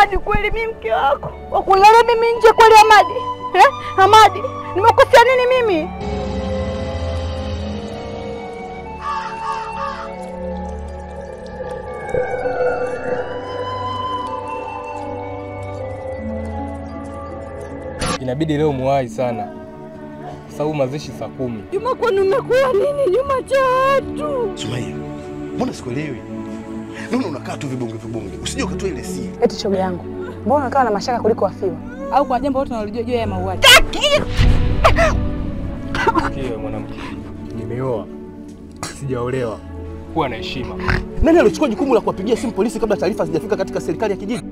Amadi, kweli mimi mke wako wakulala mimi nje kweli? Amadi eh? Amadi, nimekosea nini mimi? Inabidi leo muwahi sana, kwa sababu mazishi saa kumi. Juma, kwani umekuwa nini Juma cha watu? Sumaia, mbona sikuelewi? Naona unakaa tu vibonge vibonge, usije ukatoa ile siri. Eti shoga yangu, mbona unakaa na mashaka kuliko wafiwa? au kwa jambo lote unalijua juu ya mauaji. Sikia mwanamke, nimeoa sijaolewa, kuwa na heshima. Nani alichukua jukumu la kuwapigia simu polisi kabla taarifa hazijafika katika serikali ya kijiji?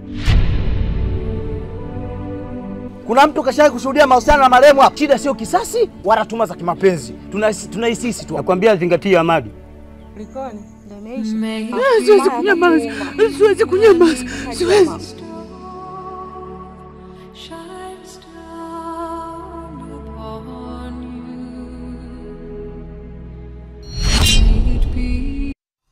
Kuna mtu kashawahi kushuhudia mahusiano na marehemu hapa? Shida sio kisasi wala tuma za kimapenzi, tunahisi sisi tu. Nakwambia zingatia Amadi. Likoni? Siwezi kunyamaza, siwezi kunyamaza, siwezi. shines down upon you. May it be.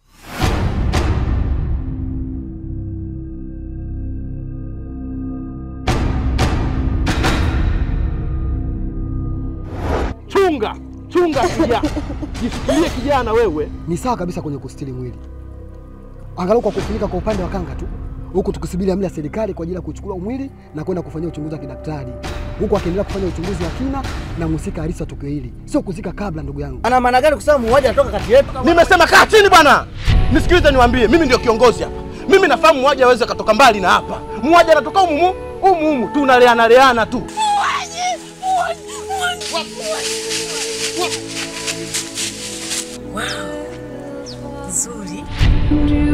Chunga, chunga kijana. Jifikirie kijana wewe. Ni sawa kabisa kwenye kustiri mwili, angalau kwa kufunika kwa upande wa kanga tu, huku tukisubiri amri ya serikali kwa ajili ya kuchukua mwili na kwenda kufanyia uchunguzi wa kidaktari, huku akiendelea kufanya uchunguzi wa kina na mhusika halisi wa tukio hili, sio kuzika kabla. Ndugu yangu, Ana maana gani kusema muuaji anatoka kati yetu? Nimesema kaa chini bwana. Nisikilize niwaambie, mimi ndio kiongozi hapa. Mimi nafahamu muuaji aweze akatoka mbali na hapa. Muuaji anatoka humu humu, humu humu tunaleana leana tu. Do